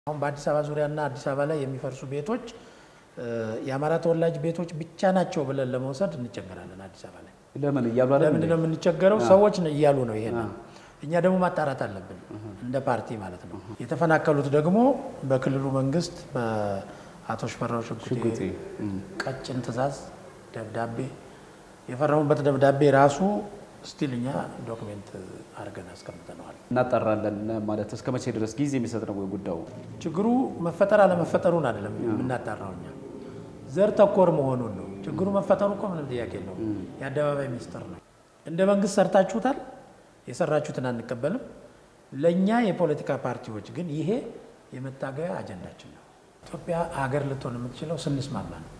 አሁን በአዲስ አበባ ዙሪያና አዲስ አበባ ላይ የሚፈርሱ ቤቶች የአማራ ተወላጅ ቤቶች ብቻ ናቸው ብለን ለመውሰድ እንቸገራለን። አዲስ አበባ ላይ ለምን እያሉ አይደል ለምንድን ነው የምንቸገረው? ሰዎች እያሉ ነው ይሄን። እኛ ደግሞ ማጣራት አለብን እንደ ፓርቲ ማለት ነው። የተፈናቀሉት ደግሞ በክልሉ መንግስት በአቶ ሽፈራው ሽጉጤ ቀጭን ትዕዛዝ ደብዳቤ የፈረሙበት ደብዳቤ ራሱ ስቲል እኛ ዶክሜንት አድርገን አስቀምጠነዋል። እናጣራለን ማለት እስከ መቼ ድረስ ጊዜ የሚሰጥ ነው ወይ ጉዳዩ? ችግሩ መፈጠር አለመፈጠሩን አይደለም የምናጣራው እኛ ዘር ተኮር መሆኑን ነው። ችግሩ መፈጠሩ እኮ ምንም ጥያቄ የለው፣ የአደባባይ ሚስጥር ነው። እንደ መንግስት ሰርታችሁታል፣ የሰራችሁትን አንቀበልም። ለእኛ የፖለቲካ ፓርቲዎች ግን ይሄ የመታገያ አጀንዳችን ነው። ኢትዮጵያ ሀገር ልትሆን የምትችለው ስንስማማ ነው።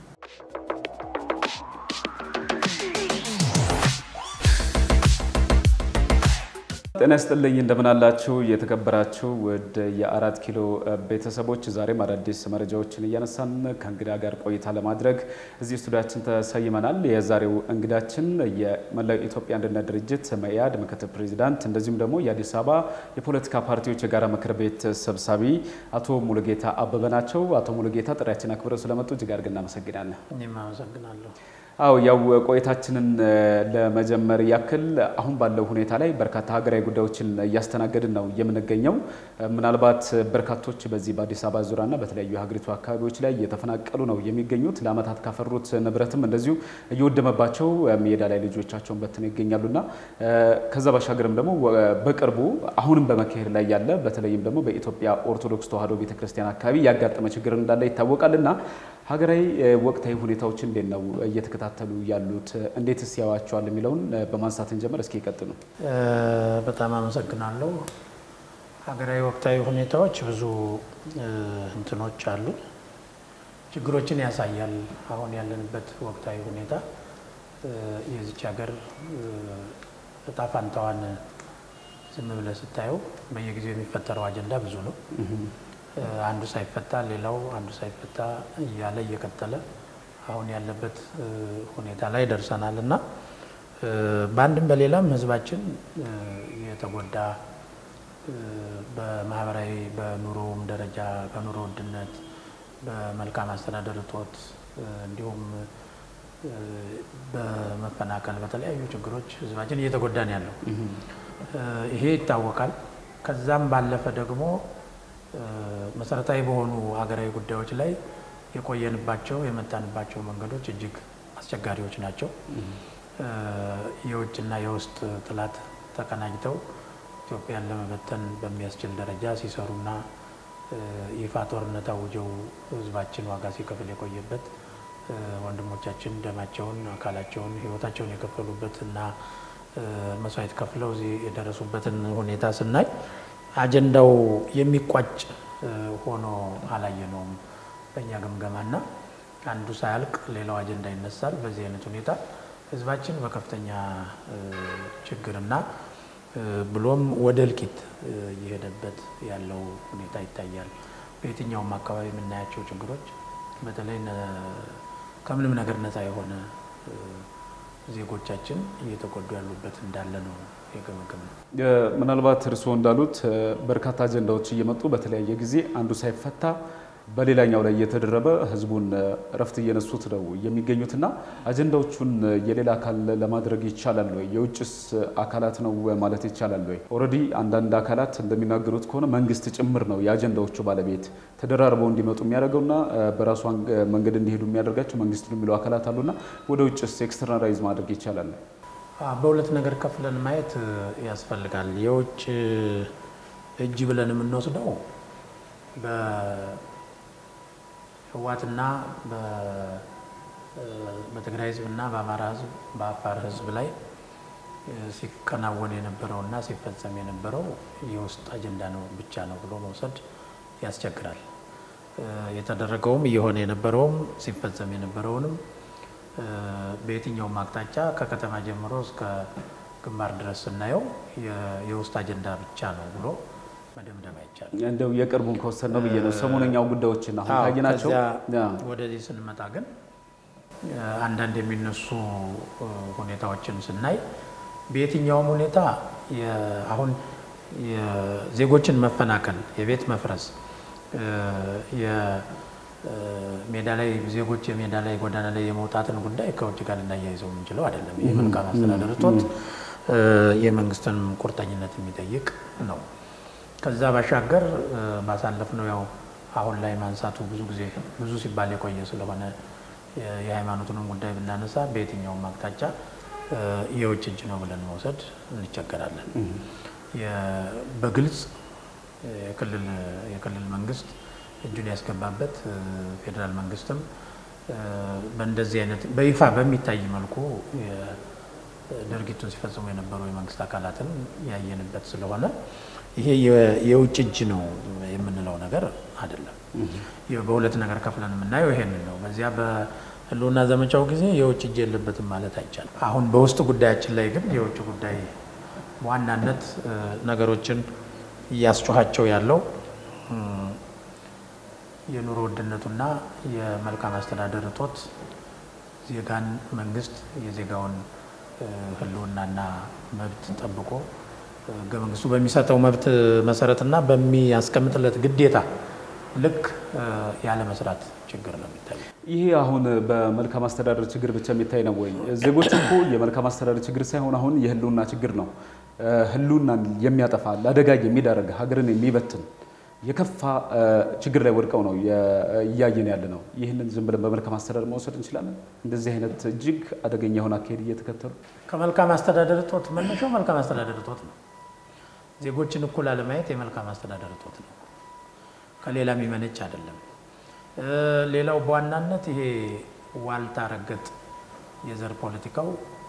ጤና ይስጥልኝ እንደምን አላችሁ? የተከበራችሁ ወደ የአራት ኪሎ ቤተሰቦች ዛሬም አዳዲስ መረጃዎችን እያነሳን ከእንግዳ ጋር ቆይታ ለማድረግ እዚህ ስቱዲያችን ተሰይመናል። የዛሬው እንግዳችን የመላው ኢትዮጵያ አንድነት ድርጅት መኢአድ ምክትል ፕሬዚዳንት እንደዚሁም ደግሞ የአዲስ አበባ የፖለቲካ ፓርቲዎች የጋራ ምክር ቤት ሰብሳቢ አቶ ሙሉጌታ አበበ ናቸው። አቶ ሙሉጌታ ጥሪያችን አክብረው ስለመጡ እጅግ አድርገን እናመሰግናለን። እኔም አመሰግናለሁ። አው ያው ቆይታችንን ለመጀመር ያክል አሁን ባለው ሁኔታ ላይ በርካታ ሀገራዊ ጉዳዮችን እያስተናገድን ነው የምንገኘው። ምናልባት በርካቶች በዚህ በአዲስ አበባ ዙሪያና በተለያዩ የሀገሪቱ አካባቢዎች ላይ እየተፈናቀሉ ነው የሚገኙት። ለዓመታት ካፈሩት ንብረትም እንደዚሁ እየወደመባቸው ሜዳ ላይ ልጆቻቸውን በትነው ይገኛሉና ከዛ ባሻገርም ደግሞ በቅርቡ አሁንም በመካሄድ ላይ ያለ በተለይም ደግሞ በኢትዮጵያ ኦርቶዶክስ ተዋሕዶ ቤተክርስቲያን አካባቢ ያጋጠመ ችግር እንዳለ ይታወቃልና ሀገራዊ ወቅታዊ ሁኔታዎች እንዴት ነው እየተከታተሉ ያሉት? እንዴትስ ያዋቸዋል የሚለውን በማንሳት እንጀምር። እስኪ ይቀጥሉ። በጣም አመሰግናለሁ። ሀገራዊ ወቅታዊ ሁኔታዎች ብዙ እንትኖች አሉ፣ ችግሮችን ያሳያል። አሁን ያለንበት ወቅታዊ ሁኔታ የዚች ሀገር እጣ ፋንታዋን ዝም ብለህ ስታየው በየጊዜው የሚፈጠረው አጀንዳ ብዙ ነው። አንዱ ሳይፈታ ሌላው አንዱ ሳይፈታ እያለ እየቀጠለ አሁን ያለበት ሁኔታ ላይ ደርሰናል እና በአንድም በሌላም ሕዝባችን የተጎዳ በማህበራዊ በኑሮውም ደረጃ በኑሮ ውድነት፣ በመልካም አስተዳደር እጦት እንዲሁም በመፈናቀል በተለያዩ ችግሮች ሕዝባችን እየተጎዳ ነው ያለው። ይሄ ይታወቃል። ከዛም ባለፈ ደግሞ መሰረታዊ በሆኑ ሀገራዊ ጉዳዮች ላይ የቆየንባቸው የመጣንባቸው መንገዶች እጅግ አስቸጋሪዎች ናቸው። የውጭና የውስጥ ጥላት ተቀናጅተው ኢትዮጵያን ለመበተን በሚያስችል ደረጃ ሲሰሩና ይፋ ጦርነት አውጀው ህዝባችን ዋጋ ሲከፍል የቆየበት ወንድሞቻችን ደማቸውን፣ አካላቸውን፣ ህይወታቸውን የከፈሉበት እና መስዋዕት ከፍለው እዚህ የደረሱበትን ሁኔታ ስናይ አጀንዳው የሚቋጭ ሆኖ አላየነውም። በእኛ ግምገማና አንዱ ሳያልቅ ሌላው አጀንዳ ይነሳል። በዚህ አይነት ሁኔታ ህዝባችን በከፍተኛ ችግርና ብሎም ወደ እልቂት እየሄደበት ያለው ሁኔታ ይታያል። በየትኛውም አካባቢ የምናያቸው ችግሮች በተለይ ከምንም ነገር ነፃ የሆነ ዜጎቻችን እየተጎዱ ያሉበት እንዳለ ነው የገመገም ነው። ምናልባት እርስዎ እንዳሉት በርካታ አጀንዳዎች እየመጡ በተለያየ ጊዜ አንዱ ሳይፈታ በሌላኛው ላይ እየተደረበ ህዝቡን እረፍት እየነሱት ነው የሚገኙትና አጀንዳዎቹን የሌላ አካል ለማድረግ ይቻላል ወይ? የውጭስ አካላት ነው ማለት ይቻላል ወይ? ኦልሬዲ አንዳንድ አካላት እንደሚናገሩት ከሆነ መንግስት ጭምር ነው የአጀንዳዎቹ ባለቤት ተደራርበው እንዲመጡ የሚያደርገውና በራሱ መንገድ እንዲሄዱ የሚያደርጋቸው መንግስት ነው የሚሉ አካላት አሉና ወደ ውጭስ ኤክስተርናላይዝ ማድረግ ይቻላል? በሁለት ነገር ከፍለን ማየት ያስፈልጋል። የውጭ እጅ ብለን የምንወስደው በህዋትና በትግራይ ህዝብና በአማራ ህዝብ በአፋር ህዝብ ላይ ሲከናወን የነበረውና ሲፈጸም የነበረው የውስጥ አጀንዳ ነው ብቻ ነው ብሎ መውሰድ ያስቸግራል። የተደረገውም እየሆነ የነበረውም ሲፈጸም የነበረውንም በየትኛውም አቅጣጫ ከከተማ ጀምሮ እስከ ግንባር ድረስ ስናየው የውስጥ አጀንዳ ብቻ ነው ብሎ መደምደም አይቻልም። እንደው የቅርቡን ከወሰን ነው ብዬ ነው። ሰሞነኛው ጉዳዮችን አሁን ካየናቸው ወደዚህ ስንመጣ ግን አንዳንድ የሚነሱ ሁኔታዎችን ስናይ በየትኛውም ሁኔታ አሁን የዜጎችን መፈናቀል፣ የቤት መፍረስ፣ የሜዳ ላይ ዜጎች የሜዳ ላይ ጎዳና ላይ የመውጣትን ጉዳይ ከውጭ ጋር ልናያይዘው የምንችለው አይደለም። የመልካም አስተዳደር እጦት የመንግስትንም ቁርጠኝነት የሚጠይቅ ነው። ከዛ ባሻገር ባሳለፍነው ያው አሁን ላይ ማንሳቱ ብዙ ጊዜ ብዙ ሲባል የቆየ ስለሆነ የሃይማኖቱንም ጉዳይ ብናነሳ በየትኛውም አቅጣጫ የውጭ እጅ ነው ብለን መውሰድ እንቸገራለን። በግልጽ የክልል መንግስት እጁን ያስገባበት ፌዴራል መንግስትም በእንደዚህ አይነት በይፋ በሚታይ መልኩ ድርጊቱን ሲፈጽሙ የነበሩ የመንግስት አካላትን ያየንበት ስለሆነ ይሄ የውጭ እጅ ነው የምንለው ነገር አይደለም። በሁለት ነገር ከፍለን የምናየው ይሄንን ነው። በዚያ በህልውና ዘመቻው ጊዜ የውጭ እጅ የለበትም ማለት አይቻልም። አሁን በውስጥ ጉዳያችን ላይ ግን የውጭ ጉዳይ ዋናነት ነገሮችን እያስጮኋቸው ያለው የኑሮ ውድነቱና የመልካም አስተዳደር እጦት ዜጋን መንግስት የዜጋውን ህልውናና መብት ጠብቆ ህገ መንግስቱ በሚሰጠው መብት መሰረትና በሚያስቀምጥለት ግዴታ ልክ ያለ መስራት ችግር ነው የሚታየው። ይሄ አሁን በመልካም አስተዳደር ችግር ብቻ የሚታይ ነው ወይ? ዜጎች እኮ የመልካም አስተዳደር ችግር ሳይሆን አሁን የህልውና ችግር ነው። ህልውናን የሚያጠፋ ለአደጋ የሚዳረግ ሀገርን የሚበትን የከፋ ችግር ላይ ወድቀው ነው እያየን ያለ ነው። ይህንን ዝም ብለን በመልካም አስተዳደር መውሰድ እንችላለን። እንደዚህ አይነት እጅግ አደገኛ የሆነ አካሄድ እየተከተሉ ከመልካም አስተዳደር እጦት መነሻው መልካም አስተዳደር እጦት ነው። ዜጎችን እኩል አለማየት የመልካም አስተዳደር እጦት ነው። ከሌላ የሚመነጭ አይደለም። ሌላው በዋናነት ይሄ ዋልታ ረገጥ የዘር ፖለቲካው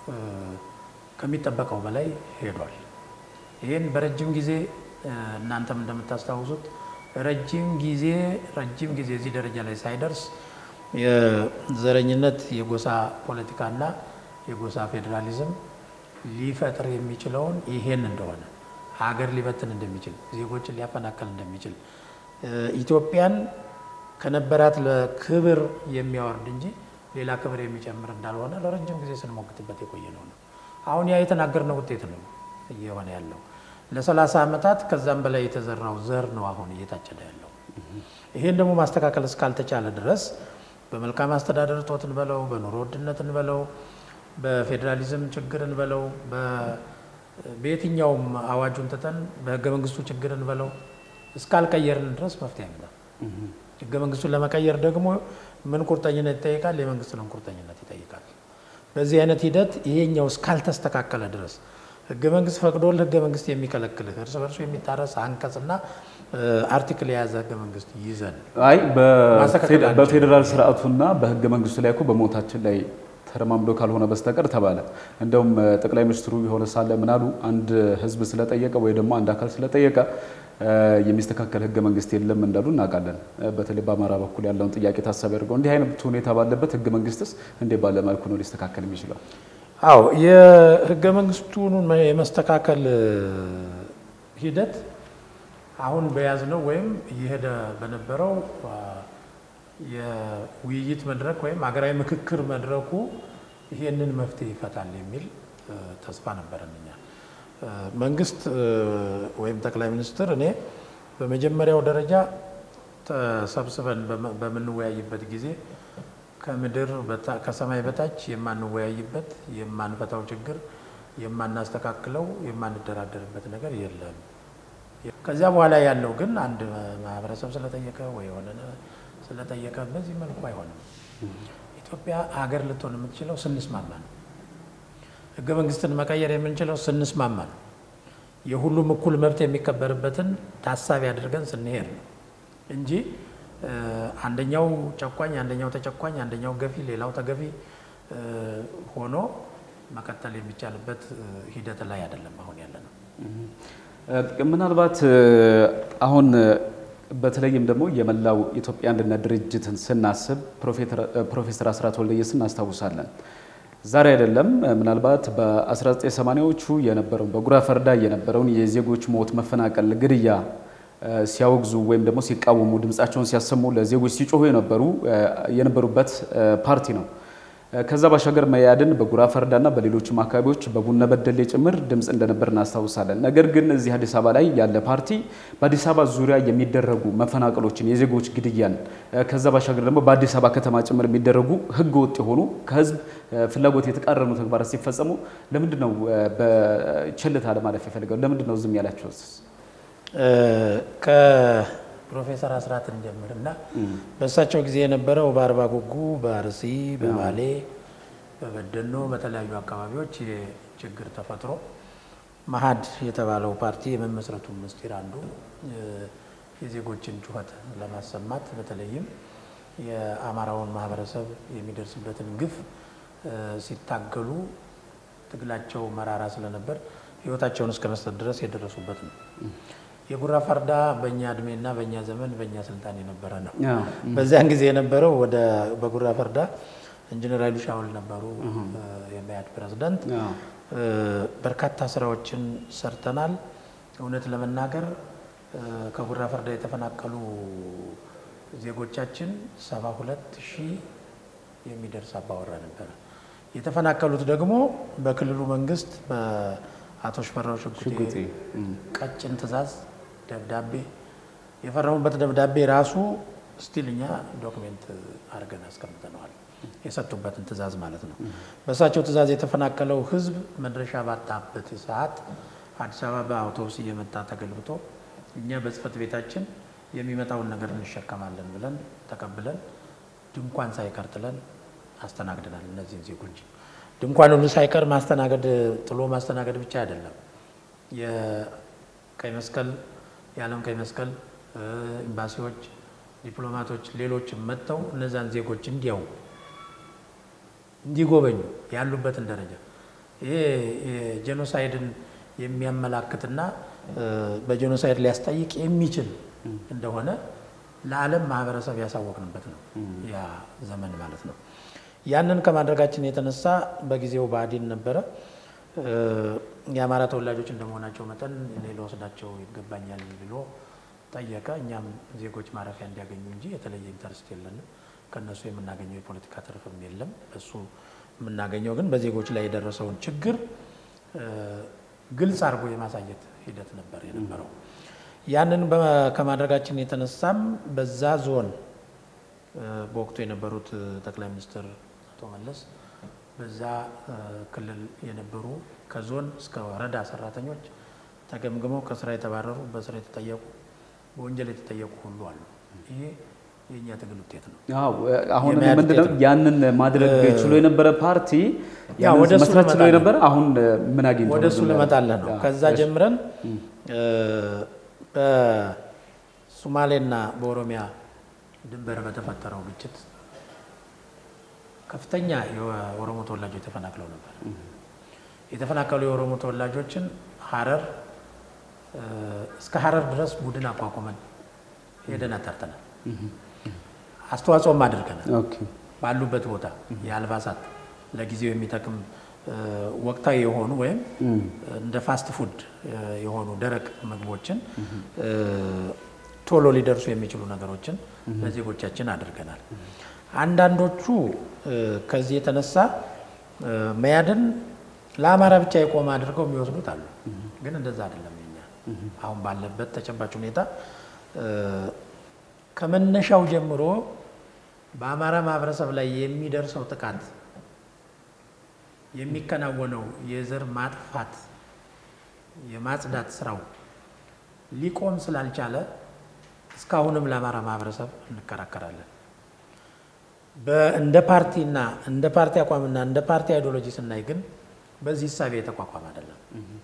ከሚጠበቀው በላይ ሄዷል። ይህን በረጅም ጊዜ እናንተም እንደምታስታውሱት ረጅም ጊዜ ረጅም ጊዜ እዚህ ደረጃ ላይ ሳይደርስ የዘረኝነት የጎሳ ፖለቲካና የጎሳ ፌዴራሊዝም ሊፈጥር የሚችለውን ይሄን እንደሆነ ሀገር ሊበትን እንደሚችል ዜጎችን ሊያፈናቀል እንደሚችል ኢትዮጵያን ከነበራት ለክብር የሚያወርድ እንጂ ሌላ ክብር የሚጨምር እንዳልሆነ ለረጅም ጊዜ ስንሞግትበት የቆየ ነው ነው። አሁን ያ የተናገርነው ውጤት ነው እየሆነ ያለው። ለሰላሳ ዓመታት ከዛም በላይ የተዘራው ዘር ነው አሁን እየታጨደ ያለው። ይሄን ደግሞ ማስተካከል እስካልተቻለ ድረስ በመልካም አስተዳደር እጦት እንበለው፣ በኑሮ ውድነት እንበለው፣ በፌዴራሊዝም ችግር እንበለው፣ በየትኛውም አዋጁን ትተን በህገ መንግስቱ ችግር እንበለው እስካልቀየርን ድረስ መፍትሄ አይመጣም። ህገ መንግስቱን ለመቀየር ደግሞ ምን ቁርጠኝነት ይጠይቃል? የመንግስትንም ቁርጠኝነት ይጠይቃል። በዚህ አይነት ሂደት ይሄኛው እስካልተስተካከለ ድረስ ህገ መንግስት ፈቅዶል ህገ መንግስት የሚከለክልህ እርስ በርሱ የሚጣረስ አንቀጽና አርቲክል የያዘ ህገ መንግስት ይዘን አይ በፌዴራል ስርዓቱና በህገ መንግስቱ ላይ እኮ በሞታችን ላይ ተረማምዶ ካልሆነ በስተቀር ተባለ። እንደውም ጠቅላይ ሚኒስትሩ የሆነ ሳለ ምናሉ አንድ ህዝብ ስለጠየቀ ወይ ደግሞ አንድ አካል ስለጠየቀ የሚስተካከል ህገ መንግስት የለም እንዳሉ እናውቃለን። በተለይ በአማራ በኩል ያለውን ጥያቄ ታሳቢ አድርገው እንዲህ አይነት ሁኔታ ባለበት ህገ መንግስትስ እንዴ ባለ መልኩ ነው ሊስተካከል የሚችለው? አዎ የህገ መንግስቱን የመስተካከል ሂደት አሁን በያዝነው ወይም እየሄደ በነበረው የውይይት መድረክ ወይም ሀገራዊ ምክክር መድረኩ ይሄንን መፍትሄ ይፈታል የሚል ተስፋ ነበረን እኛ። መንግስት ወይም ጠቅላይ ሚኒስትር እኔ በመጀመሪያው ደረጃ ተሰብስበን በምንወያይበት ጊዜ ከምድር ከሰማይ በታች የማንወያይበት የማንፈታው ችግር የማናስተካክለው የማንደራደርበት ነገር የለም። ከዚያ በኋላ ያለው ግን አንድ ማህበረሰብ ስለጠየቀ ወይ የሆነ ስለጠየቀ በዚህ መልኩ አይሆንም። ኢትዮጵያ ሀገር ልትሆን የምትችለው ስንስማማ ነው። ህገ መንግስትን መቀየር የምንችለው ስንስማማ ነው። የሁሉም እኩል መብት የሚከበርበትን ታሳቢ አድርገን ስንሄድ ነው እንጂ አንደኛው ጨቋኝ፣ አንደኛው ተጨቋኝ፣ አንደኛው ገፊ፣ ሌላው ተገፊ ሆኖ መቀጠል የሚቻልበት ሂደት ላይ አይደለም አሁን ያለ ነው። ምናልባት አሁን በተለይም ደግሞ የመላው ኢትዮጵያ አንድነት ድርጅትን ስናስብ ፕሮፌሰር አስራት ወልደየስ እናስታውሳለን። ዛሬ አይደለም ምናልባት በ1980ዎቹ የነበረውን በጉራ ፈርዳ የነበረውን የዜጎች ሞት፣ መፈናቀል፣ ግድያ ሲያወግዙ ወይም ደግሞ ሲቃወሙ ድምፃቸውን ሲያሰሙ ለዜጎች ሲጮሁ የነበሩ የነበሩበት ፓርቲ ነው። ከዛ ባሻገር መያድን በጉራ ፈርዳና በሌሎችም አካባቢዎች በቡነ በደሌ ጭምር ድምፅ እንደነበር እናስታውሳለን። ነገር ግን እዚህ አዲስ አበባ ላይ ያለ ፓርቲ በአዲስ አበባ ዙሪያ የሚደረጉ መፈናቀሎችን፣ የዜጎች ግድያን ከዛ ባሻገር ደግሞ በአዲስ አበባ ከተማ ጭምር የሚደረጉ ህገ ወጥ የሆኑ ከህዝብ ፍላጎት የተቃረኑ ተግባራት ሲፈጸሙ ለምንድን ነው በቸልታ ለማለፍ የፈለገው? ለምንድን ነው ዝም ያላቸው? ፕሮፌሰር አስራት እንጀምር እና በእሳቸው ጊዜ የነበረው በአርባ ጉጉ፣ በአርሲ፣ በባሌ፣ በበደኖ በተለያዩ አካባቢዎች ችግር ተፈጥሮ መሀድ የተባለው ፓርቲ የመመስረቱ ምስጢር አንዱ የዜጎችን ጩኸት ለማሰማት በተለይም የአማራውን ማህበረሰብ የሚደርስበትን ግፍ ሲታገሉ ትግላቸው መራራ ስለነበር ህይወታቸውን እስከ መስጠት ድረስ የደረሱበት ነው። የጉራ ፈርዳ በእኛ እድሜና በእኛ ዘመን በእኛ ስልጣን የነበረ ነው። በዚያን ጊዜ የነበረው ወደ በጉራ ፈርዳ ኢንጂነር ኃይሉ ሻውል ነበሩ የመያድ ፕሬዝዳንት። በርካታ ስራዎችን ሰርተናል። እውነት ለመናገር ከጉራ ፈርዳ የተፈናቀሉ ዜጎቻችን ሰባ ሁለት ሺህ የሚደርስ አባወራ ነበረ። የተፈናቀሉት ደግሞ በክልሉ መንግስት በአቶ ሽፈራው ሽጉጤ ቀጭን ትዕዛዝ ደብዳቤ የፈረሙበት ደብዳቤ ራሱ ስቲል እኛ ዶክሜንት አድርገን አስቀምጠነዋል። የሰጡበትን ትዕዛዝ ማለት ነው። በእሳቸው ትዕዛዝ የተፈናቀለው ህዝብ መድረሻ ባጣበት ሰዓት አዲስ አበባ በአውቶቡስ እየመጣ ተገልብጦ እኛ በጽህፈት ቤታችን የሚመጣውን ነገር እንሸከማለን ብለን ተቀብለን ድንኳን ሳይቀር ጥለን አስተናግደናል። እነዚህን ዜጎች ድንኳን ሁሉ ሳይቀር ማስተናገድ ጥሎ ማስተናገድ ብቻ አይደለም። የቀይ መስቀል የዓለም ቀይ መስቀል ኤምባሲዎች፣ ዲፕሎማቶች፣ ሌሎችም መጥተው እነዛን ዜጎች እንዲያው እንዲጎበኙ ያሉበትን ደረጃ ይሄ ጄኖሳይድን የሚያመላክትና በጄኖሳይድ ሊያስጠይቅ የሚችል እንደሆነ ለዓለም ማህበረሰብ ያሳወቅንበት ነው ያ ዘመን ማለት ነው። ያንን ከማድረጋችን የተነሳ በጊዜው ብአዴን ነበረ። የአማራ ተወላጆች እንደመሆናቸው መጠን እኔ ልወስዳቸው ይገባኛል ብሎ ጠየቀ። እኛም ዜጎች ማረፊያ እንዲያገኙ እንጂ የተለየ ኢንተርስት የለንም። ከእነሱ የምናገኘው የፖለቲካ ትርፍም የለም። እሱ የምናገኘው ግን በዜጎች ላይ የደረሰውን ችግር ግልጽ አድርጎ የማሳየት ሂደት ነበር የነበረው። ያንን ከማድረጋችን የተነሳም በዛ ዞን በወቅቱ የነበሩት ጠቅላይ ሚኒስትር አቶ መለስ በዛ ክልል የነበሩ ከዞን እስከ ወረዳ ሰራተኞች ተገምግመው ከስራ የተባረሩ፣ በስራ የተጠየቁ፣ በወንጀል የተጠየቁ ሁሉ አሉ። ይሄ የእኛ ትግል ውጤት ነው። አሁን ምንድነው ያንን ማድረግ ችሎ የነበረ ፓርቲ ያ ወደ እሱ መስራት ችሎ የነበረ አሁን ምን አግኝቶ ወደ እሱ ልመጣለህ ነው። ከዛ ጀምረን በሶማሌና በኦሮሚያ ድንበር በተፈጠረው ግጭት ከፍተኛ የኦሮሞ ተወላጆች ተፈናቅለው ነበር። የተፈናቀሉ የኦሮሞ ተወላጆችን ሀረር እስከ ሀረር ድረስ ቡድን አቋቁመን ሄደን አጣርተናል። አስተዋጽኦም አድርገናል። ባሉበት ቦታ የአልባሳት ለጊዜው የሚጠቅም ወቅታዊ የሆኑ ወይም እንደ ፋስት ፉድ የሆኑ ደረቅ ምግቦችን ቶሎ ሊደርሱ የሚችሉ ነገሮችን ለዜጎቻችን አድርገናል። አንዳንዶቹ ከዚህ የተነሳ መያድን ለአማራ ብቻ የቆመ አድርገው የሚወስዱት አሉ። ግን እንደዛ አይደለም። የኛ አሁን ባለበት ተጨባጭ ሁኔታ ከመነሻው ጀምሮ በአማራ ማህበረሰብ ላይ የሚደርሰው ጥቃት የሚከናወነው የዘር ማጥፋት የማጽዳት ስራው ሊቆም ስላልቻለ እስካሁንም ለአማራ ማህበረሰብ እንከራከራለን። እንደ ፓርቲና እንደ ፓርቲ አቋምና እንደ ፓርቲ አይዲዮሎጂ ስናይ ግን በዚህ እሳቤ የተቋቋመ አይደለም።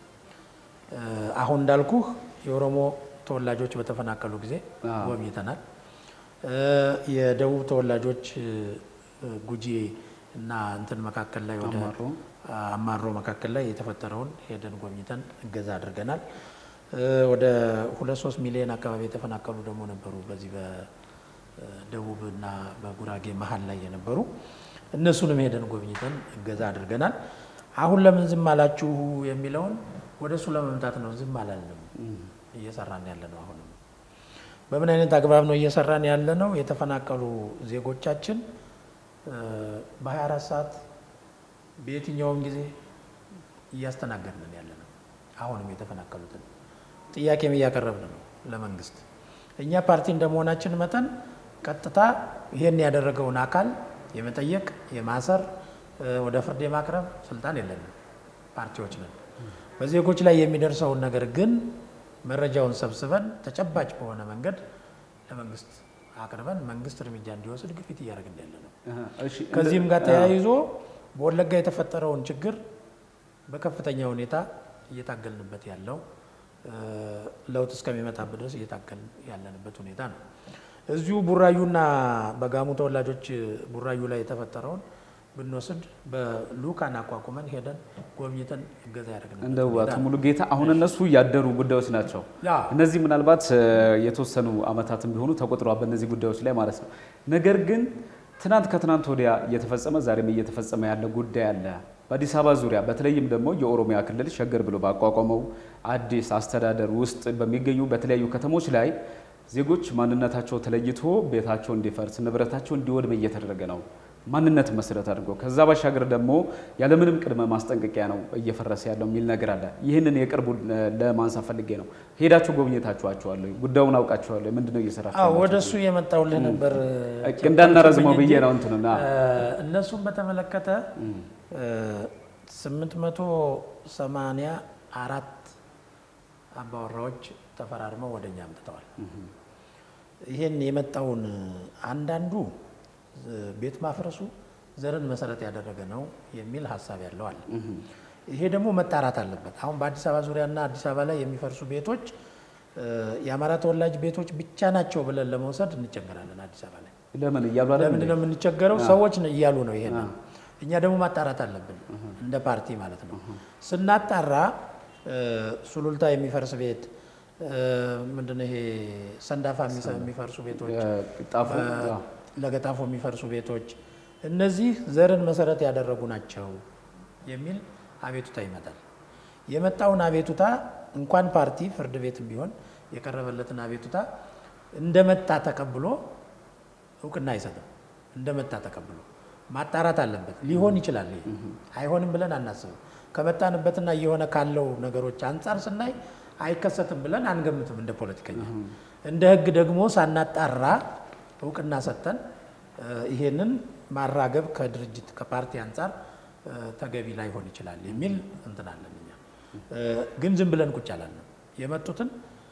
አሁን እንዳልኩህ የኦሮሞ ተወላጆች በተፈናቀሉ ጊዜ ጎብኝተናል። የደቡብ ተወላጆች ጉጂ እና እንትን መካከል ላይ ወደ አማሮ መካከል ላይ የተፈጠረውን ሄደን ጎብኝተን እገዛ አድርገናል። ወደ ሁለት ሶስት ሚሊዮን አካባቢ የተፈናቀሉ ደግሞ ነበሩ። በዚህ በደቡብ እና በጉራጌ መሀል ላይ የነበሩ እነሱንም ሄደን ጎብኝተን እገዛ አድርገናል። አሁን ለምን ዝም አላችሁ የሚለውን ወደ እሱ ለመምጣት ነው። ዝም አላልንም፣ እየሰራን ያለ ነው። አሁንም በምን አይነት አግባብ ነው እየሰራን ያለ ነው? የተፈናቀሉ ዜጎቻችን በ24 ሰዓት በየትኛውም ጊዜ እያስተናገድን ያለ ነው። አሁንም የተፈናቀሉትን ጥያቄም እያቀረብን ነው ለመንግስት። እኛ ፓርቲ እንደመሆናችን መጠን ቀጥታ ይሄን ያደረገውን አካል የመጠየቅ የማሰር ወደ ፍርድ የማቅረብ ስልጣን የለንም። ፓርቲዎች ነን። በዜጎች ላይ የሚደርሰውን ነገር ግን መረጃውን ሰብስበን ተጨባጭ በሆነ መንገድ ለመንግስት አቅርበን መንግስት እርምጃ እንዲወስድ ግፊት እያደረግን ያለ ነው። ከዚህም ጋር ተያይዞ በወለጋ የተፈጠረውን ችግር በከፍተኛ ሁኔታ እየታገልንበት ያለው ለውጥ እስከሚመጣበት ድረስ እየታገልን ያለንበት ሁኔታ ነው። እዚሁ ቡራዩና በጋሙ ተወላጆች ቡራዩ ላይ የተፈጠረውን ብንወስድ በልኡካን አቋቁመን ሄደን ጎብኝተን እገዛ ያደረግንበት እንደው ሁኔታ አቶ ነው። ሙሉጌታ አሁን እነሱ ያደሩ ጉዳዮች ናቸው። ያ እነዚህ ምናልባት የተወሰኑ ዓመታትም ቢሆኑ ተቆጥረዋል በእነዚህ ጉዳዮች ላይ ማለት ነው። ነገር ግን ትናንት ከትናንት ወዲያ እየተፈጸመ ዛሬም እየተፈጸመ ያለ ጉዳይ አለ። በአዲስ አበባ ዙሪያ በተለይም ደግሞ የኦሮሚያ ክልል ሸገር ብሎ ባቋቋመው አዲስ አስተዳደር ውስጥ በሚገኙ በተለያዩ ከተሞች ላይ ዜጎች ማንነታቸው ተለይቶ ቤታቸው እንዲፈርስ ንብረታቸው እንዲወድም እየተደረገ ነው። ማንነት መሰረት አድርጎ ከዛ ባሻገር ደግሞ ያለምንም ቅድመ ማስጠንቀቂያ ነው እየፈረሰ ያለው የሚል ነገር አለ። ይህንን የቅርቡ ለማንሳት ፈልጌ ነው። ሄዳችሁ ጎብኝታችኋቸዋለሁ? ጉዳዩን አውቃችኋለሁ? ምንድነው እየሰራችሁ አዎ፣ ያላችሁት? ወደ እሱ የመጣውልህ ነበር እንዳናረዝመው ብዬ ነው እንትንና እነሱን በተመለከተ ስምንት መቶ ሰማንያ አራት አባወራዎች ተፈራርመው ወደ እኛ አምጥተዋል። ይህን የመጣውን አንዳንዱ ቤት ማፍረሱ ዘርን መሰረት ያደረገ ነው የሚል ሀሳብ ያለው አለ። ይሄ ደግሞ መጣራት አለበት። አሁን በአዲስ አበባ ዙሪያና አዲስ አበባ ላይ የሚፈርሱ ቤቶች የአማራ ተወላጅ ቤቶች ብቻ ናቸው ብለን ለመውሰድ እንቸገራለን። አዲስ አበባ ላይ ለምን እያሉ አይደል ለምንድን ነው የምንቸገረው? ሰዎች ነው እያሉ ነው ይሄንን። እኛ ደግሞ ማጣራት አለብን እንደ ፓርቲ ማለት ነው። ስናጣራ ሱሉልታ የሚፈርስ ቤት ምንድን ነው ይሄ ሰንዳፋ የሚፈርሱ ቤቶች ጣፉ ለገጣፎ የሚፈርሱ ቤቶች እነዚህ ዘርን መሰረት ያደረጉ ናቸው የሚል አቤቱታ ይመጣል። የመጣውን አቤቱታ እንኳን ፓርቲ ፍርድ ቤትም ቢሆን የቀረበለትን አቤቱታ እንደመጣ ተቀብሎ እውቅና አይሰጥም። እንደመጣ ተቀብሎ ማጣራት አለበት። ሊሆን ይችላል፣ ይሄ አይሆንም ብለን አናስብም። ከመጣንበትና እየሆነ ካለው ነገሮች አንጻር ስናይ አይከሰትም ብለን አንገምትም። እንደ ፖለቲከኛ እንደ ሕግ ደግሞ ሳናጣራ እውቅና ሰጥተን ይሄንን ማራገብ ከድርጅት ከፓርቲ አንጻር ተገቢ ላይሆን ይችላል የሚል እንትን አለን። እኛ ግን ዝም ብለን ቁጭ አላልንም። የመጡትን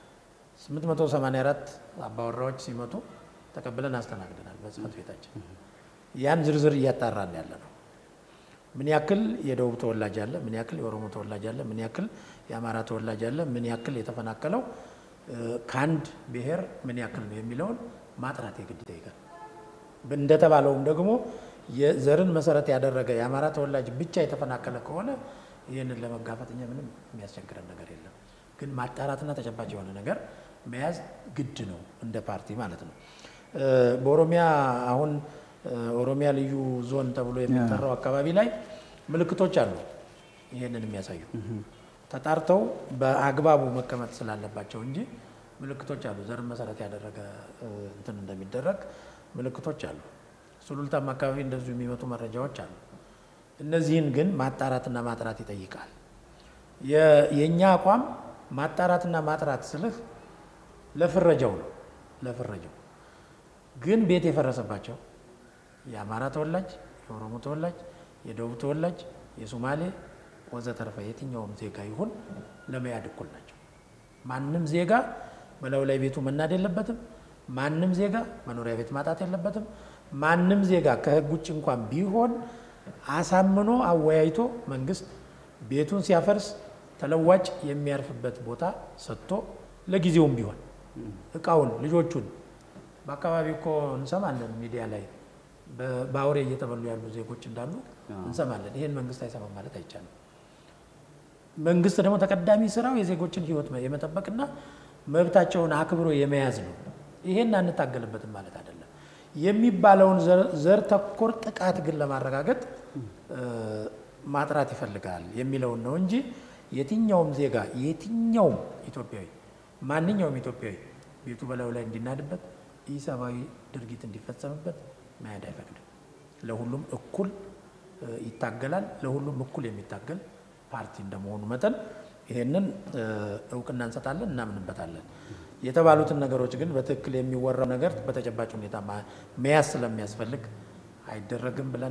884 አባወራዎች ሲመጡ ተቀብለን አስተናግደናል በጽህፈት ቤታችን። ያን ዝርዝር እያጣራን ያለ ነው። ምን ያክል የደቡብ ተወላጅ አለ፣ ምን ያክል የኦሮሞ ተወላጅ አለ፣ ምን ያክል የአማራ ተወላጅ አለ፣ ምን ያክል የተፈናቀለው ከአንድ ብሔር ምን ያክል ነው የሚለውን ማጥራት የግድ ይጠይቃል። እንደተባለውም ደግሞ የዘርን መሰረት ያደረገ የአማራ ተወላጅ ብቻ የተፈናቀለ ከሆነ ይህንን ለመጋፈጥ እኛ ምንም የሚያስቸግረን ነገር የለም። ግን ማጣራትና ተጨባጭ የሆነ ነገር መያዝ ግድ ነው እንደ ፓርቲ ማለት ነው። በኦሮሚያ አሁን ኦሮሚያ ልዩ ዞን ተብሎ የሚጠራው አካባቢ ላይ ምልክቶች አሉ ይህንን የሚያሳዩ ተጣርተው በአግባቡ መቀመጥ ስላለባቸው እንጂ ምልክቶች አሉ። ዘርን መሰረት ያደረገ እንትን እንደሚደረግ ምልክቶች አሉ። ሱሉልታም አካባቢ እንደዚሁ የሚመጡ መረጃዎች አሉ። እነዚህን ግን ማጣራትና ማጥራት ይጠይቃል። የእኛ አቋም ማጣራትና ማጥራት ስልህ ለፍረጃው ነው። ለፍረጃው ግን ቤት የፈረሰባቸው የአማራ ተወላጅ፣ የኦሮሞ ተወላጅ፣ የደቡብ ተወላጅ፣ የሶማሌ ወዘተርፈ የትኛውም ዜጋ ይሁን ለመያድ እኩል ናቸው። ማንም ዜጋ በላዩ ላይ ቤቱ መናድ የለበትም። ማንም ዜጋ መኖሪያ ቤት ማጣት የለበትም። ማንም ዜጋ ከሕግ ውጭ እንኳን ቢሆን አሳምኖ አወያይቶ መንግስት ቤቱን ሲያፈርስ ተለዋጭ የሚያርፍበት ቦታ ሰጥቶ ለጊዜውም ቢሆን እቃውን፣ ልጆቹን በአካባቢ እኮ እንሰማለን ሚዲያ ላይ በአውሬ እየተበሉ ያሉ ዜጎች እንዳሉ እንሰማለን። ይህን መንግስት አይሰማም ማለት አይቻልም። መንግስት ደግሞ ተቀዳሚ ስራው የዜጎችን ህይወት የመጠበቅና መብታቸውን አክብሮ የመያዝ ነው። ይሄን አንታገልበትም ማለት አይደለም። የሚባለውን ዘር ተኮር ጥቃት ግን ለማረጋገጥ ማጥራት ይፈልጋል የሚለውን ነው እንጂ የትኛውም ዜጋ የትኛውም ኢትዮጵያዊ ማንኛውም ኢትዮጵያዊ ቤቱ በላዩ ላይ እንዲናድበት ኢሰብአዊ ድርጊት እንዲፈጸምበት መያድ አይፈቅድም። ለሁሉም እኩል ይታገላል። ለሁሉም እኩል የሚታገል ፓርቲ እንደመሆኑ መጠን ይሄንን እውቅና እንሰጣለን፣ እናምንበታለን። የተባሉትን ነገሮች ግን በትክክል የሚወራው ነገር በተጨባጭ ሁኔታ መያዝ ስለሚያስፈልግ አይደረግም ብለን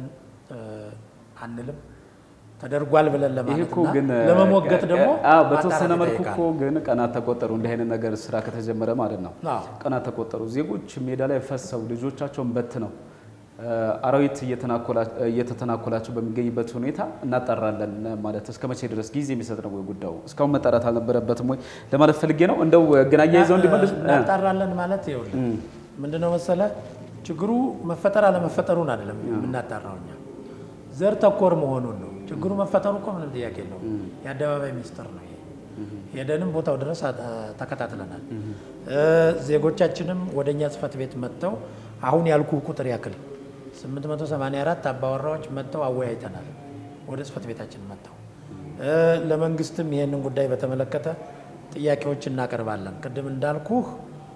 አንልም። ተደርጓል ብለን ለማለትና ለመሞገት ደግሞ በተወሰነ መልኩ እኮ ግን ቀናት ተቆጠሩ። እንዲህ አይነት ነገር ስራ ከተጀመረ ማለት ነው። ቀናት ተቆጠሩ። ዜጎች ሜዳ ላይ ፈሰው ልጆቻቸውን በትነው አራዊት እየተተናኮላቸው በሚገኝበት ሁኔታ እናጣራለን ማለት እስከ መቼ ድረስ ጊዜ የሚሰጥ ነው ወይ ጉዳዩ? እስካሁን መጣራት አልነበረበትም ወይ ለማለት ፈልጌ ነው። እንደው ግን አያይዘው እንዲመልሱ እናጣራለን ማለት ይኸውልህ ምንድነው መሰለህ ችግሩ መፈጠር አለመፈጠሩን አይደለም የምናጣራው እኛ ዘር ተኮር መሆኑን ነው። ችግሩ መፈጠሩ እኮ ምንም ጥያቄ የለው። የአደባባይ ሚስጥር ነው። ሄደንም ቦታው ድረስ ተከታትለናል። ዜጎቻችንም ወደ እኛ ጽሕፈት ቤት መጥተው አሁን ያልኩ ቁጥር ያክል 884 አባወራዎች መጥተው አወያይተናል። ወደ ጽሕፈት ቤታችን መጥተው ለመንግስትም ይሄንን ጉዳይ በተመለከተ ጥያቄዎች እናቀርባለን። ቅድም እንዳልኩህ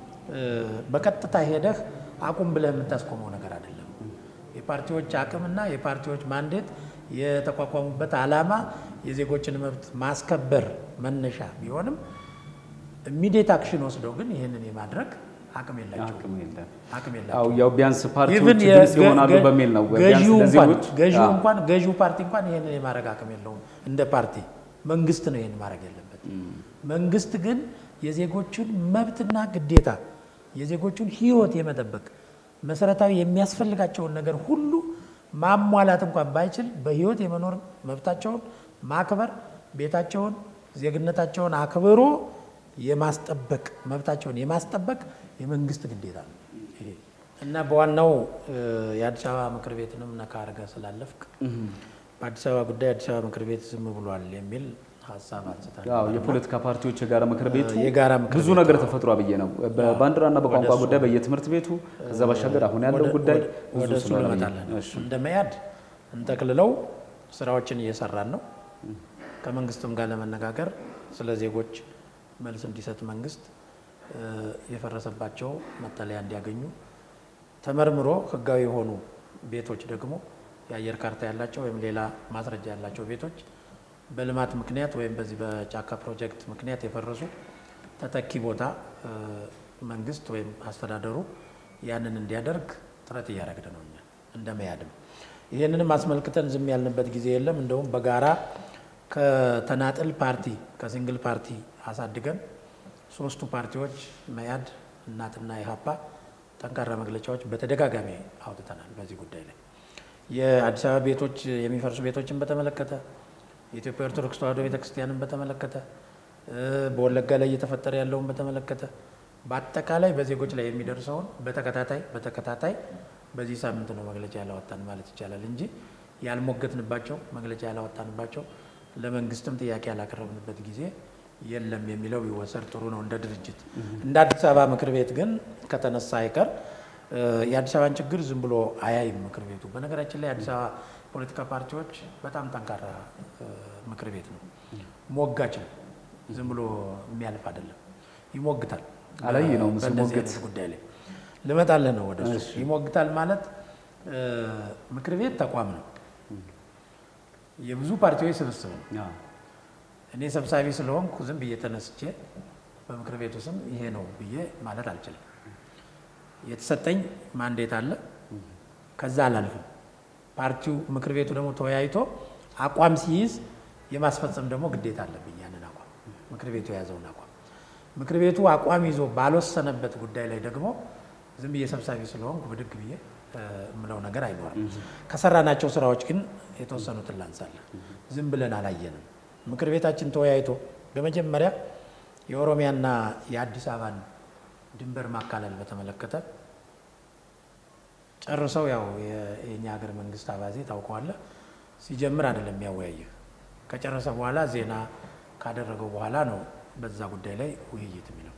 በቀጥታ ሄደህ አቁም ብለህ የምታስቆመው ነገር አይደለም። የፓርቲዎች አቅምና የፓርቲዎች ማንዴት የተቋቋሙበት ዓላማ የዜጎችን መብት ማስከበር መነሻ ቢሆንም ኢሚዲየት አክሽን ወስደው ግን ይህንን የማድረግ አቅም የላቸው አቅም የላቸው። ያው ቢያንስ ፓርቲዎች ድምፅ ይሆናሉ በሚል ነው። ገዢው እንኳን ገዢው ፓርቲ እንኳን ይህንን የማድረግ አቅም የለውም። እንደ ፓርቲ መንግስት ነው ይህን ማድረግ ያለበት። መንግስት ግን የዜጎችን መብትና ግዴታ የዜጎቹን ሕይወት የመጠበቅ መሰረታዊ የሚያስፈልጋቸውን ነገር ሁሉ ማሟላት እንኳን ባይችል በሕይወት የመኖር መብታቸውን ማክበር፣ ቤታቸውን፣ ዜግነታቸውን አክብሮ የማስጠበቅ መብታቸውን የማስጠበቅ የመንግስት ግዴታ ነው ይሄ እና በዋናው የአዲስ አበባ ምክር ቤትንም ነካ አድርገህ ስላለፍክ በአዲስ አበባ ጉዳይ አዲስ አበባ ምክር ቤት ዝም ብሏል የሚል ሀሳብ አንስታል። የፖለቲካ ፓርቲዎች የጋራ ምክር ቤቱ የጋራ ምክር ብዙ ነገር ተፈጥሮ ብዬ ነው። በባንዲራና በቋንቋ ጉዳይ በየትምህርት ቤቱ ከዛ ባሻገር አሁን ያለው ጉዳይ ወደ እሱ እንመጣለን። እንደ መያድ እንጠቅልለው ስራዎችን እየሰራን ነው። ከመንግስትም ጋር ለመነጋገር ስለ ዜጎች መልስ እንዲሰጥ መንግስት የፈረሰባቸው መጠለያ እንዲያገኙ ተመርምሮ ህጋዊ የሆኑ ቤቶች ደግሞ የአየር ካርታ ያላቸው ወይም ሌላ ማስረጃ ያላቸው ቤቶች በልማት ምክንያት ወይም በዚህ በጫካ ፕሮጀክት ምክንያት የፈረሱ ተተኪ ቦታ መንግስት ወይም አስተዳደሩ ያንን እንዲያደርግ ጥረት እያደረግን ነው እኛ እንደ መያድም። ይህንንም አስመልክተን ዝም ያልንበት ጊዜ የለም። እንደውም በጋራ ከተናጥል ፓርቲ ከሲንግል ፓርቲ አሳድገን ሶስቱ ፓርቲዎች መያድ፣ እናትና ኢህአፓ ጠንካራ መግለጫዎች በተደጋጋሚ አውጥተናል። በዚህ ጉዳይ ላይ የአዲስ አበባ ቤቶች የሚፈርሱ ቤቶችን በተመለከተ የኢትዮጵያ ኦርቶዶክስ ተዋሕዶ ቤተክርስቲያንን በተመለከተ በወለጋ ላይ እየተፈጠረ ያለውን በተመለከተ በአጠቃላይ በዜጎች ላይ የሚደርሰውን በተከታታይ በተከታታይ በዚህ ሳምንት ነው መግለጫ ያላወጣን ማለት ይቻላል እንጂ ያልሞገትንባቸው መግለጫ ያላወጣንባቸው ለመንግስትም ጥያቄ ያላቀረብንበት ጊዜ የለም የሚለው ቢወሰድ ጥሩ ነው። እንደ ድርጅት እንደ አዲስ አበባ ምክር ቤት ግን ከተነሳ አይቀር የአዲስ አበባን ችግር ዝም ብሎ አያይም ምክር ቤቱ። በነገራችን ላይ የአዲስ አበባ ፖለቲካ ፓርቲዎች በጣም ጠንካራ ምክር ቤት ነው። ሞጋች ነው። ዝም ብሎ የሚያልፍ አይደለም። ይሞግታል። አላይ ነው በእንደዚህ አይነት ጉዳይ ላይ ልመጣልህ ነው ወደ እሱ። ይሞግታል ማለት ምክር ቤት ተቋም ነው፣ የብዙ ፓርቲዎች ስብስብ ነው። እኔ ሰብሳቢ ስለሆንኩ ዝም ብዬ ተነስቼ በምክር ቤቱ ስም ይሄ ነው ብዬ ማለት አልችልም። የተሰጠኝ ማንዴት አለ፣ ከዛ አላልፍም። ፓርቲው ምክር ቤቱ ደግሞ ተወያይቶ አቋም ሲይዝ የማስፈጸም ደግሞ ግዴታ አለብኝ። ያንን አቋም ምክር ቤቱ የያዘውን አቋም ምክር ቤቱ አቋም ይዞ ባልወሰነበት ጉዳይ ላይ ደግሞ ዝም ብዬ ሰብሳቢ ስለሆንኩ ብድግ ብዬ የምለው ነገር አይኖርም። ከሰራናቸው ስራዎች ግን የተወሰኑትን ላንሳለን። ዝም ብለን አላየንም። ምክር ቤታችን ተወያይቶ በመጀመሪያ የኦሮሚያና የአዲስ አበባን ድንበር ማካለል በተመለከተ ጨርሰው ያው የኛ ሀገር መንግስት አባዜ ታውቀዋለህ፣ ሲጀምር አይደለም የሚያወያይህ ከጨረሰ በኋላ ዜና ካደረገው በኋላ ነው በዛ ጉዳይ ላይ ውይይት የሚለው።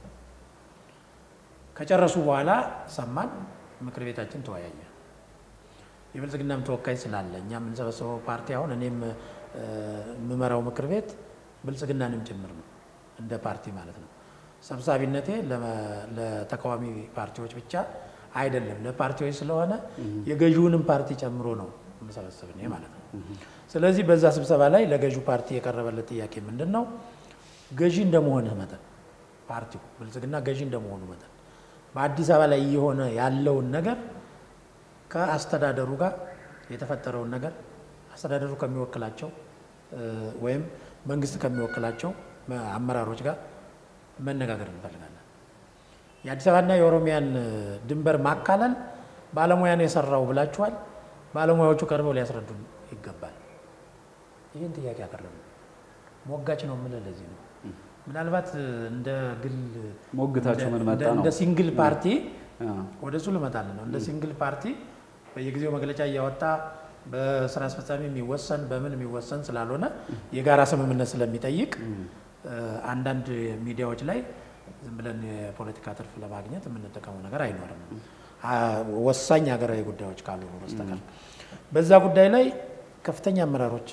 ከጨረሱ በኋላ ሰማን፣ ምክር ቤታችን ተወያየ። የብልጽግናም ተወካይ ስላለ እኛ የምንሰበሰበው ፓርቲ አሁን እኔም የምመራው ምክር ቤት ብልጽግናንም ጭምር ነው እንደ ፓርቲ ማለት ነው። ሰብሳቢነቴ ለተቃዋሚ ፓርቲዎች ብቻ አይደለም። ለፓርቲዎች ስለሆነ የገዢውንም ፓርቲ ጨምሮ ነው መሰበሰብ እኔ ማለት ነው። ስለዚህ በዛ ስብሰባ ላይ ለገዢው ፓርቲ የቀረበለት ጥያቄ ምንድን ነው? ገዢ እንደመሆንህ መጠን ፓርቲው ብልጽግና ገዢ እንደመሆኑ መጠን በአዲስ አበባ ላይ እየሆነ ያለውን ነገር ከአስተዳደሩ ጋር የተፈጠረውን ነገር አስተዳደሩ ከሚወክላቸው ወይም መንግስት ከሚወክላቸው አመራሮች ጋር መነጋገር እንፈልጋለን። የአዲስ አበባና የኦሮሚያን ድንበር ማካለል ባለሙያን የሰራው ብላችኋል። ባለሙያዎቹ ቀርበው ሊያስረዱን ይገባል። ይህን ጥያቄ ያቀረቡ ሞጋች ነው የምልህ ለዚህ ነው። ምናልባት እንደ ግል ሞግታችሁ ምን መጣ ነው? እንደ ሲንግል ፓርቲ ወደ እሱ ልመጣልን ነው። እንደ ሲንግል ፓርቲ በየጊዜው መግለጫ እያወጣ በስራ አስፈጻሚ የሚወሰን በምን የሚወሰን ስላልሆነ የጋራ ስምምነት ስለሚጠይቅ አንዳንድ ሚዲያዎች ላይ ዝም ብለን የፖለቲካ ትርፍ ለማግኘት የምንጠቀመው ነገር አይኖርም፣ ወሳኝ ሀገራዊ ጉዳዮች ካልሆኑ በስተቀር። በዛ ጉዳይ ላይ ከፍተኛ አመራሮች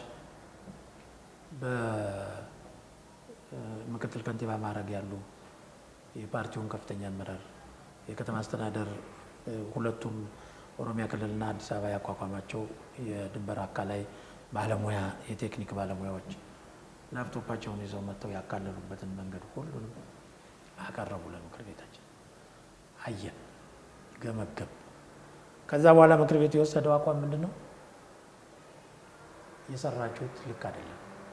በምክትል ከንቲባ ማዕረግ ያሉ የፓርቲውን ከፍተኛ አመራር የከተማ አስተዳደር ሁለቱም ኦሮሚያ ክልልና አዲስ አበባ ያቋቋማቸው የድንበር አካላይ ባለሙያ የቴክኒክ ባለሙያዎች ላፕቶፓቸውን ይዘው መጥተው ያካለሉበትን መንገድ ሁሉንም አቀረቡ ለምክር ቤታችን። አየን፣ ገመገብ። ከዛ በኋላ ምክር ቤቱ የወሰደው አቋም ምንድን ነው? የሰራችሁት ልክ አይደለም።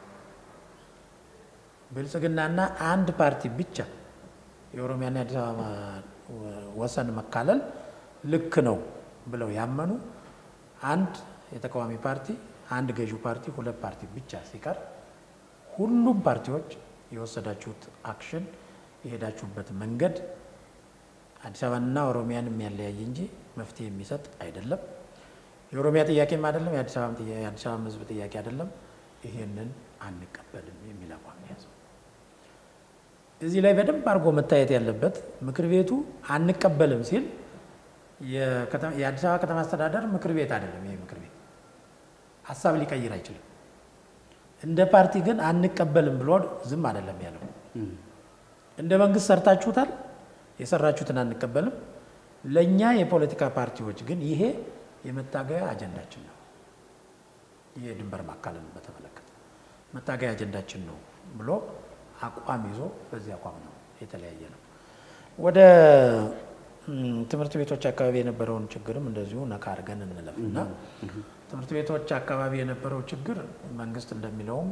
ብልጽግናና አንድ ፓርቲ ብቻ የኦሮሚያና የአዲስ አበባ ወሰን መካለል ልክ ነው ብለው ያመኑ አንድ የተቃዋሚ ፓርቲ፣ አንድ ገዢው ፓርቲ፣ ሁለት ፓርቲ ብቻ ሲቀር ሁሉም ፓርቲዎች የወሰዳችሁት አክሽን የሄዳችሁበት መንገድ አዲስ አበባና ኦሮሚያን የሚያለያይ እንጂ መፍትሄ የሚሰጥ አይደለም። የኦሮሚያ ጥያቄም አይደለም፣ የአዲስ አበባ ሕዝብ ጥያቄ አይደለም። ይሄንን አንቀበልም የሚል አቋም ያዘው። እዚህ ላይ በደንብ አድርጎ መታየት ያለበት ምክር ቤቱ አንቀበልም ሲል የአዲስ አበባ ከተማ አስተዳደር ምክር ቤት አይደለም። ይሄ ምክር ቤት ሀሳብ ሊቀይር አይችልም። እንደ ፓርቲ ግን አንቀበልም ብሎ ዝም አይደለም ያለው። እንደ መንግስት ሰርታችሁታል፣ የሰራችሁትን አንቀበልም። ለእኛ የፖለቲካ ፓርቲዎች ግን ይሄ የመታገያ አጀንዳችን ነው። ይሄ ድንበር ማካለልን በተመለከተ መታገያ አጀንዳችን ነው ብሎ አቋም ይዞ በዚህ አቋም ነው የተለያየ ነው። ወደ ትምህርት ቤቶች አካባቢ የነበረውን ችግርም እንደዚሁ ነካ አድርገን እንለፍ እና ትምህርት ቤቶች አካባቢ የነበረው ችግር መንግስት እንደሚለውም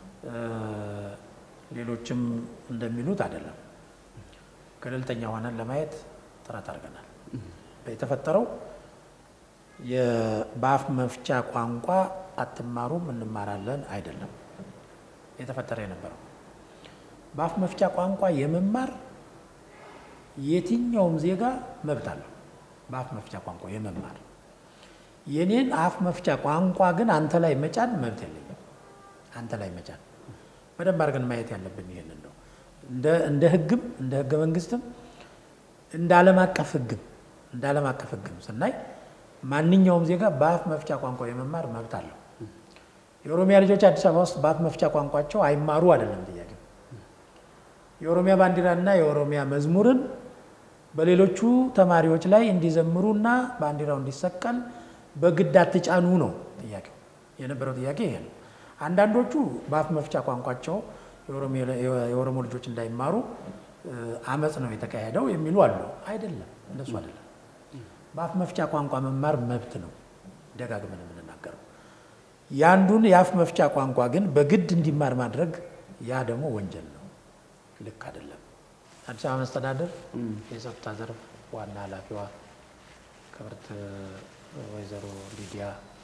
ሌሎችም እንደሚሉት አይደለም። ገለልተኛ ሆነን ለማየት ጥረት አድርገናል። የተፈጠረው በአፍ መፍቻ ቋንቋ አትማሩም እንማራለን አይደለም የተፈጠረ የነበረው በአፍ መፍቻ ቋንቋ የመማር የትኛውም ዜጋ መብት አለው። በአፍ መፍቻ ቋንቋ የመማር የኔን አፍ መፍቻ ቋንቋ ግን አንተ ላይ መጫን መብት የለኝም። አንተ ላይ መጫን በደንብ አድርገን ማየት ያለብን ይሄንን ነው። እንደ ሕግም እንደ ሕገ መንግስትም እንደ ዓለም አቀፍ ሕግም እንደ ዓለም አቀፍ ሕግም ስናይ ማንኛውም ዜጋ በአፍ መፍቻ ቋንቋ የመማር መብት አለው። የኦሮሚያ ልጆች አዲስ አበባ ውስጥ በአፍ መፍቻ ቋንቋቸው አይማሩ አይደለም ጥያቄው። የኦሮሚያ ባንዲራና የኦሮሚያ መዝሙርን በሌሎቹ ተማሪዎች ላይ እንዲዘምሩና ባንዲራው እንዲሰቀል በግድ አትጫኑ ነው ጥያቄው። የነበረው ጥያቄ ይሄ ነው። አንዳንዶቹ በአፍ መፍቻ ቋንቋቸው የኦሮሞ ልጆች እንዳይማሩ አመፅ ነው የተካሄደው የሚሉ አሉ። አይደለም፣ እንደሱ አይደለም። በአፍ መፍቻ ቋንቋ መማር መብት ነው፣ ደጋግመን የምንናገረው። የአንዱን የአፍ መፍቻ ቋንቋ ግን በግድ እንዲማር ማድረግ ያ ደግሞ ወንጀል ነው፣ ልክ አይደለም። አዲስ አበባ መስተዳደር የጸጥታ ዘርፍ ዋና ኃላፊዋ ክብርት ወይዘሮ ሊዲያ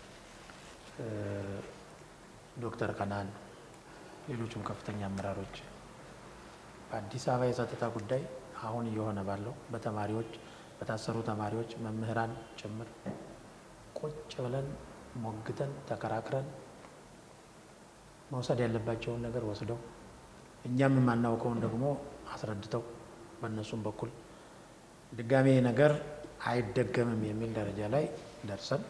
ዶክተር ቀናን ሌሎችም ከፍተኛ አመራሮች በአዲስ አበባ የጸጥታ ጉዳይ አሁን እየሆነ ባለው በተማሪዎች በታሰሩ ተማሪዎች መምህራን ጭምር ቁጭ ብለን ሞግተን ተከራክረን መውሰድ ያለባቸውን ነገር ወስደው እኛም የማናውቀውን ደግሞ አስረድተው በእነሱም በኩል ድጋሜ ነገር አይደገምም የሚል ደረጃ ላይ ደርሰን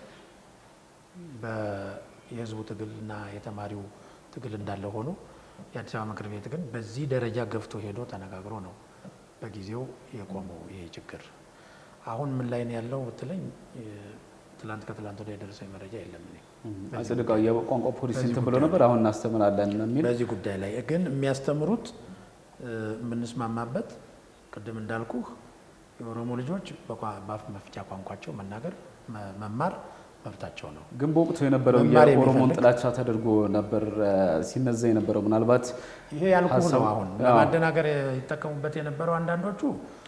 የህዝቡ ትግልና የተማሪው ትግል እንዳለ ሆኖ የአዲስ አበባ ምክር ቤት ግን በዚህ ደረጃ ገፍቶ ሄዶ ተነጋግሮ ነው በጊዜው የቆመው ይሄ ችግር። አሁን ምን ላይ ነው ያለው ብትለኝ ትላንት ከትላንት ወዲያ የደረሰኝ መረጃ የለም። እኔ አጽድቀው የቋንቋ ፖሊሲ እንትን ብሎ ነበር። አሁን እናስተምራለን የሚል በዚህ ጉዳይ ላይ ግን የሚያስተምሩት የምንስማማበት ቅድም እንዳልኩህ የኦሮሞ ልጆች በአፍ መፍቻ ቋንቋቸው መናገር መማር መብታቸው ነው። ግን በወቅቱ የነበረው መማር የኦሮሞን የሚፈልግ- ጥላቻ ተደርጎ ነበር ሲነዛ የነበረው ምናልባት ይሄ ያልኩህ ነው። ሀሳቡ- አሁን አዎ። ለማደናገር ይጠቀሙበት የነበረው አንዳንዶቹ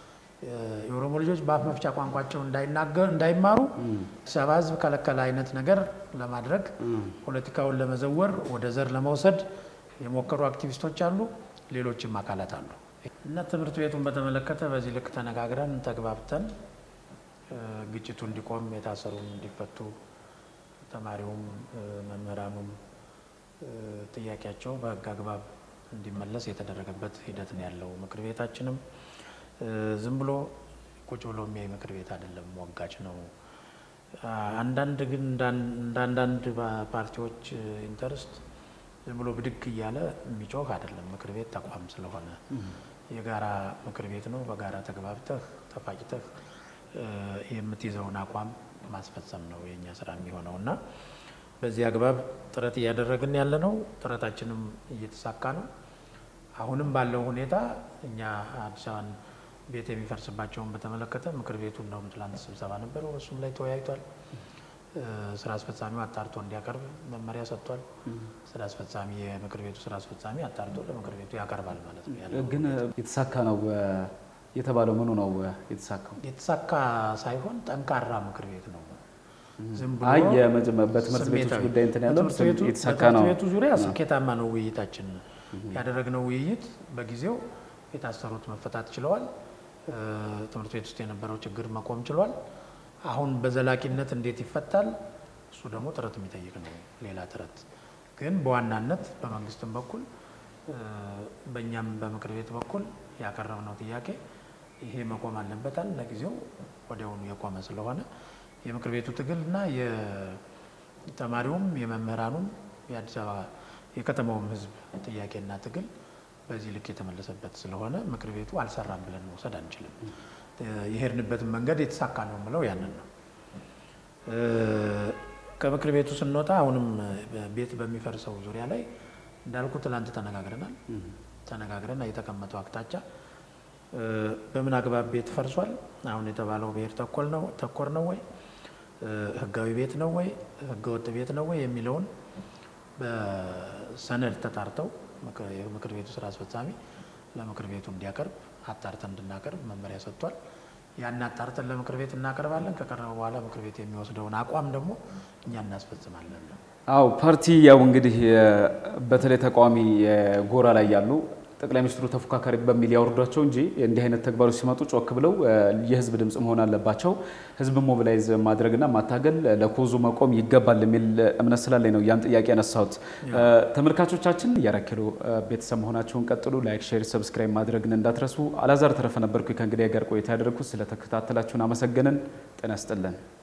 የኦሮሞ ልጆች በአፍ መፍቻ ቋንቋቸው እንዳይናገር እንዳይማሩ አዲስ አበባ ሕዝብ ከለከለ አይነት ነገር ለማድረግ ፖለቲካውን ለመዘወር ወደ ዘር ለመውሰድ የሞከሩ አክቲቪስቶች አሉ፣ ሌሎችም አካላት አሉ እና ትምህርት ቤቱን በተመለከተ በዚህ ልክ ተነጋግረን ተግባብተን እ፣ ግጭቱ እንዲቆም የታሰሩ እንዲፈቱ ተማሪውም እ፣ መምህራኑም እ፣ ጥያቄያቸው በሕግ አግባብ እንዲመለስ የተደረገበት ሂደት ነው ያለው። ምክር ቤታችንም እ፣ ዝም ብሎ ቁጭ ብሎ የሚያይ ምክር ቤት አይደለም፣ ወጋች ነው። አ- አንዳንድ ግን እንዳን- እንደ አንዳንድ ባ- ፓርቲዎች እ፣ ኢንተርስት ዝም ብሎ ብድግ እያለ የሚጮህ አይደለም። ምክር ቤት ተቋም ስለሆነ የጋራ ምክር ቤት ነው። በጋራ ተግባብተህ ተፋጭተህ እ፣ የምትይዘውን አቋም ማስፈጸም ነው የእኛ ስራ የሚሆነው እና በዚህ አግባብ ጥረት እያደረግን ያለ ነው። ጥረታችንም እየተሳካ ነው። አሁንም ባለው ሁኔታ እኛ አዲስ አበባን ቤት የሚፈርስባቸውን በተመለከተ ምክር ቤቱ እንደውም ትላንት ስብሰባ ነበረው፣ እሱም ላይ ተወያይቷል። እ፣ ስራ አስፈጻሚው አጣርቶ እንዲያቀርብ መመሪያ ሰጥቷል። ስራ አስፈጻሚ የምክር ቤቱ ስራ አስፈጻሚ አጣርቶ ለምክር ቤቱ ያቀርባል ማለት ነው ያለው ግን የተሳካ ነው የተባለው ምኑ ነው የተሳካው? የተሳካ ሳይሆን ጠንካራ ምክር ቤት ነው። ዝም ብሎ አይ የመጀመ- በትምህርት ቤቶች ስሜታዊ። ጉዳይ እንትን ያለው በትምህርት ቤቱ- የተሳካ በትምህርት ነው። ቤቱ ዙሪያ ስኬታማ ነው ውይይታችን። ያደረግነው ውይይት በጊዜው የታሰሩት መፈታት ችለዋል። እ፣ ትምህርት ቤት ውስጥ የነበረው ችግር መቆም ችሏል። አሁን በዘላቂነት እንዴት ይፈታል? እሱ ደግሞ ጥረት የሚጠይቅ ነው። ሌላ ጥረት ግን በዋናነት በመንግስትም በኩል እ፣ በእኛም በምክር ቤት በኩል ያቀረብነው ጥያቄ ይሄ መቆም አለበታል። ለጊዜው ወዲያውኑ የቆመ ስለሆነ የምክር ቤቱ ትግልና የተማሪውም የመምህራኑም የአዲስ አበባ የከተማውም ሕዝብ ጥያቄና ትግል በዚህ ልክ የተመለሰበት ስለሆነ ምክር ቤቱ አልሰራም ብለን መውሰድ አንችልም። እ፣ የሄድንበትን መንገድ የተሳካ ነው የምለው ያንን ነው። እ፣ ከምክር ቤቱ ስንወጣ አሁንም ቤት በሚፈርሰው ዙሪያ ላይ እንዳልኩ ትላንት ተነጋግረናል። ተነጋግረን የተቀመጠው አቅጣጫ እ፣ በምን አግባብ ቤት ፈርሷል? አሁን የተባለው ብሔር ተኮር ነው ተኮር ነው ወይ እ፣ ህጋዊ ቤት ነው ወይ ህገወጥ ቤት ነው ወይ የሚለውን በሰነድ ተጣርተው ምክ- የምክር ቤቱ ስራ አስፈጻሚ ለምክር ቤቱ እንዲያቀርብ አጣርተን እንድናቀርብ መመሪያ ሰጥቷል። ያን አጣርተን ለምክር ቤት እናቀርባለን። ከቀረበ በኋላ ምክር ቤት የሚወስደውን አቋም ደግሞ እኛ እናስፈጽማለን። አው ፓርቲ ያው እንግዲህ የ- በተለይ ተቃዋሚ ጎራ ላይ ያሉ ጠቅላይ ሚኒስትሩ ተፎካካሪ በሚል ያወርዷቸው እንጂ እንዲህ አይነት ተግባሮች ሲመጡ ጮክ ብለው እ፣ የህዝብ ድምፅ መሆን አለባቸው። ህዝብ ሞቢላይዝ ማድረግና ማታገል ለኮዙ መቆም ይገባል የሚል እምነት ስላለኝ ነው ያን ጥያቄ ያነሳሁት። እ፣ ተመልካቾቻችን የአራት ኪሎ እ፣ ቤተሰብ መሆናቸውን ቀጥሉ። ላይክ፣ ሼር፣ ሰብስክራይብ ማድረግን እንዳትረሱ። አላዛር ተረፈ ነበርኩ ከእንግዲህ ጋር ቆይታ ያደረግኩት። ስለተከታተላችሁን አመሰገንን። ጤና ይስጥልን።